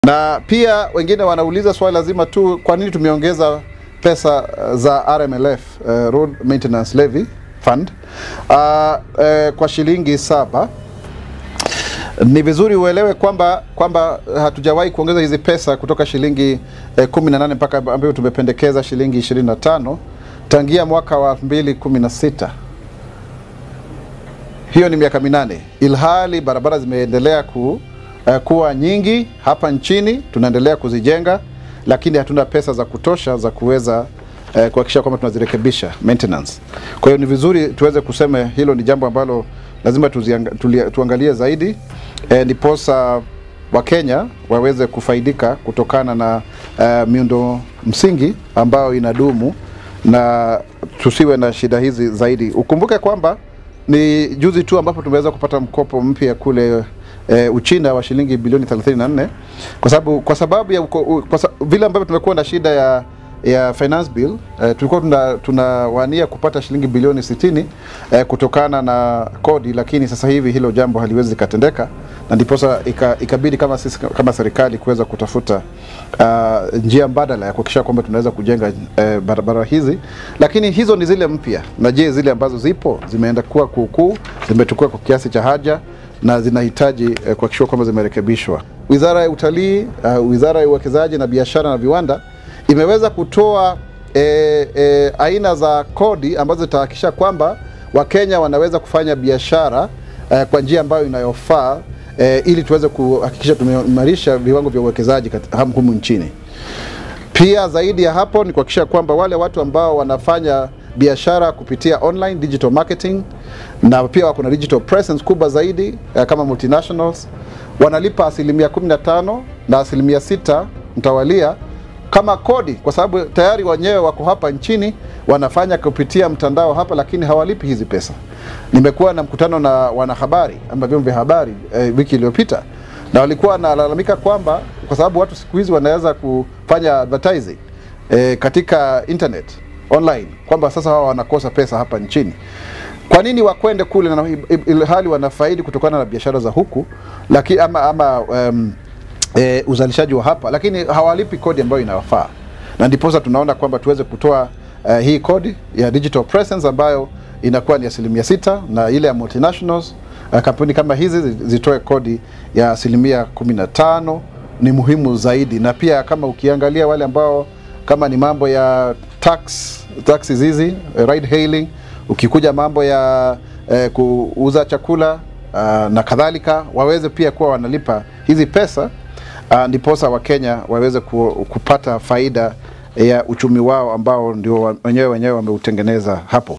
Na pia wengine wanauliza swali lazima tu, kwa nini tumeongeza pesa za RMLF, uh, Road Maintenance Levy Fund uh, uh, kwa shilingi saba. Ni vizuri uelewe kwamba kwamba hatujawahi kuongeza hizi pesa kutoka shilingi eh, 18 mpaka ambayo tumependekeza shilingi 25 tangia mwaka wa 2016. Hiyo ni miaka minane, ilhali barabara zimeendelea ku, uh, kuwa nyingi hapa nchini, tunaendelea kuzijenga, lakini hatuna pesa za kutosha za kuweza uh, kuhakikisha kwamba tunazirekebisha maintenance. Kwa hiyo ni vizuri tuweze kusema hilo ni jambo ambalo lazima tuzianga, tulia, tuangalie zaidi eh, ndiposa Wakenya waweze kufaidika kutokana na uh, miundo msingi ambayo inadumu na tusiwe na shida hizi zaidi. Ukumbuke kwamba ni juzi tu ambapo tumeweza kupata mkopo mpya kule e, Uchina wa shilingi bilioni 34 kwa sababu kwa sababu ya uko, kwa sababu, vile ambavyo tumekuwa na shida ya ya finance bill eh, tulikuwa tuna tunawania kupata shilingi bilioni 60 eh, kutokana na kodi, lakini sasa hivi hilo jambo haliwezi likatendeka, na ndiposa ikabidi kama sisi kama serikali kuweza kutafuta uh, njia mbadala ya kuhakikisha kwamba tunaweza kujenga eh, barabara hizi, lakini hizo ni zile mpya. Na je, zile ambazo zipo zimeenda kuwa kuukuu, zimetukua kwa kiasi cha haja na zinahitaji eh, kuhakikishwa kwamba zimerekebishwa. Wizara ya Utalii, uh, Wizara ya Uwekezaji na Biashara na Viwanda imeweza kutoa e, e, aina za kodi ambazo zitahakikisha kwamba Wakenya wanaweza kufanya biashara e, kwa njia ambayo inayofaa e, ili tuweze kuhakikisha tumeimarisha viwango vya uwekezaji humu nchini. Pia zaidi ya hapo ni kuhakikisha kwamba wale watu ambao wanafanya biashara kupitia online digital marketing na pia wako na digital presence kubwa zaidi e, kama multinationals wanalipa asilimia 15 na asilimia sita mtawalia kama kodi, kwa sababu tayari wenyewe wako hapa nchini wanafanya kupitia mtandao hapa, lakini hawalipi hizi pesa. Nimekuwa na mkutano na wanahabari ama vyombo vya habari eh, wiki iliyopita na walikuwa wanalalamika kwamba kwa sababu watu siku hizi wanaweza kufanya advertising eh, katika internet online, kwamba sasa wao wanakosa pesa hapa nchini. Kwa nini wakwende kule na ilhali wanafaidi kutokana na biashara za huku lakini ama, ama um, E, uzalishaji wa hapa lakini hawalipi kodi ambayo inawafaa, na ndiposa tunaona kwamba tuweze kutoa uh, hii kodi ya digital presence ambayo inakuwa ni asilimia sita na ile ya multinationals uh, kampuni kama hizi zitoe kodi ya asilimia kumi na tano ni muhimu zaidi, na pia kama ukiangalia wale ambao kama ni mambo ya tax taxis hizi ride hailing, ukikuja mambo ya uh, kuuza chakula uh, na kadhalika, waweze pia kuwa wanalipa hizi pesa Uh, ndiposa Wakenya waweze ku, kupata faida ya uchumi wao ambao ndio wenyewe wenyewe wameutengeneza hapo.